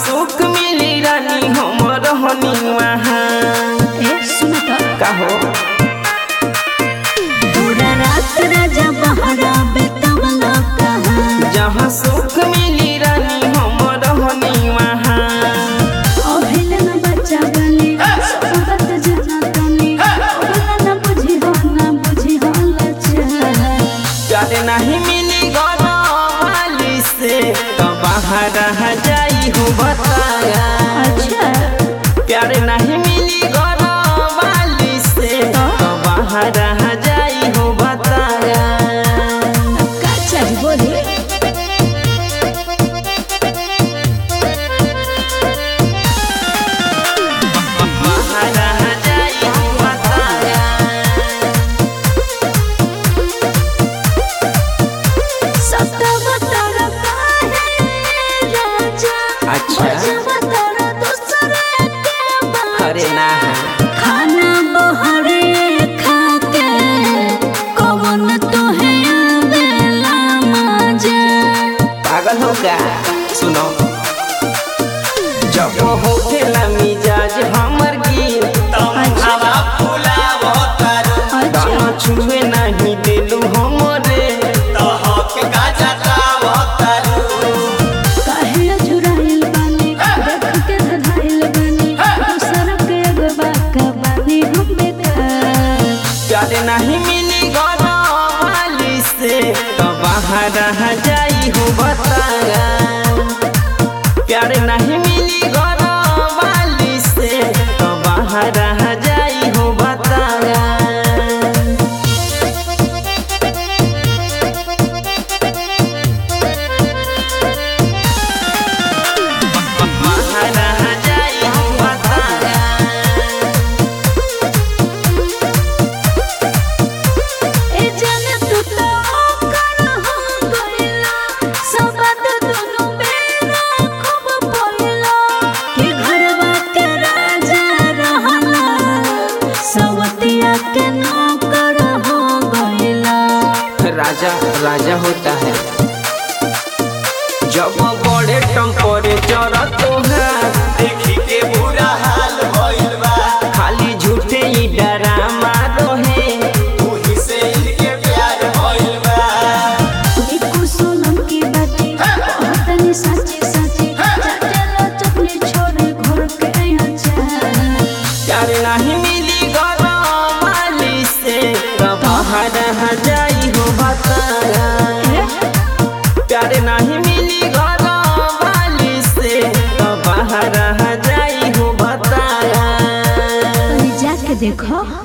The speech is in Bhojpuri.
सुख मिली रानी हमर हनी वहाँ ए सुन त का हो पूरा रात राजा बहरा बेतवला कहाँ जहाँ सुख मिली रानी हमर हनी वहाँ अभिल न बच्चा बनी सोबत जना तनी बोला न बुझी हो न बुझी हो लचा चले नहीं मिली गरमाली से तो बाहर रह जाई हो बताया अच्छा प्यार नहीं मिली गरमाली से तो बाहर रह जाई हो बताया का चाही बोली बाहर रह जाई हो बताया सतव तर काहे राजा अच्छा। बजव तर दूसरे के बाजा। अरे ना खाना बहरे खाके कवन तोहे आवेला मजा पागल हो क्या सुनो जब होखेला मिजाज हमर गिर अच्छा दाना छुए नहीं दिलू हमरे काहे अझुराइल बानी देख के धधाइल बानी दूसर के अगवा का बानी हम बेकार चले नहीं मिली गरमाली से तो बाहर रह जाई हो बताया प्यार नहीं मिली गरमाली से तो बाहर रह जाई हो बताया बाहर रह जाई हो बताया ए जाने तू तो कर हो गइला सब बात दुनु बेरा खूब बोलला कि घरवा के राजा रहला सवतिया के नौकर हो गइला राजा राजा होता है जब बड़े टेम्परेचर तोहार खाली झूठे ही डरामा रहे एको सोनम की बाती कहतनी साची साची चटेलो चटनी छोड़े घर के आचा प्यार नहीं मिली गरमाली से तो बाहर रह जाई हो बताया प्यार नहीं मिली गरमाली से तो बाहर रह जाई हो बताया जाके देखो